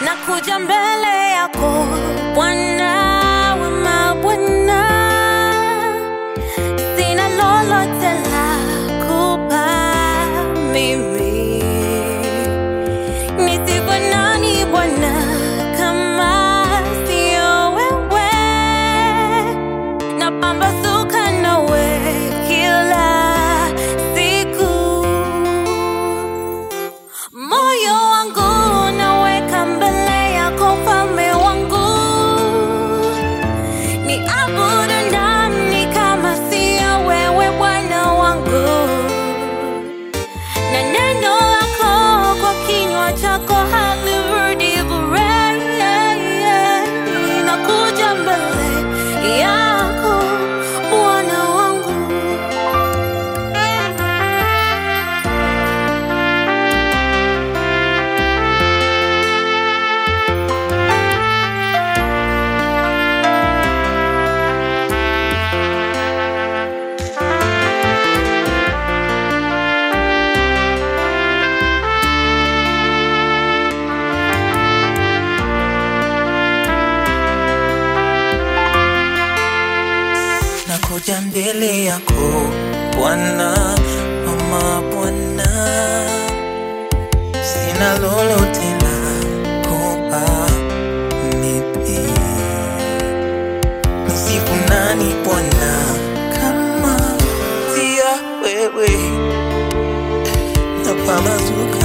nakuja mbele yako Bwana wa mabwana, sina lolote la kupa mimi. Nisifu nani Bwana kama sio wewe? Napambazuka nawe kila siku moyo wangu naweka mbele yako mfalme wangu ni abudu nani kama sio wewe bwana wangu na neno lako kwa kinywa chako halirudi bure nakuja mbele yako bwana wangu nakuja mbele yako Bwana, mama Bwana, sina lolote la kupa mimi. Nisifu nani Bwana kama sio wewe? Napambazuka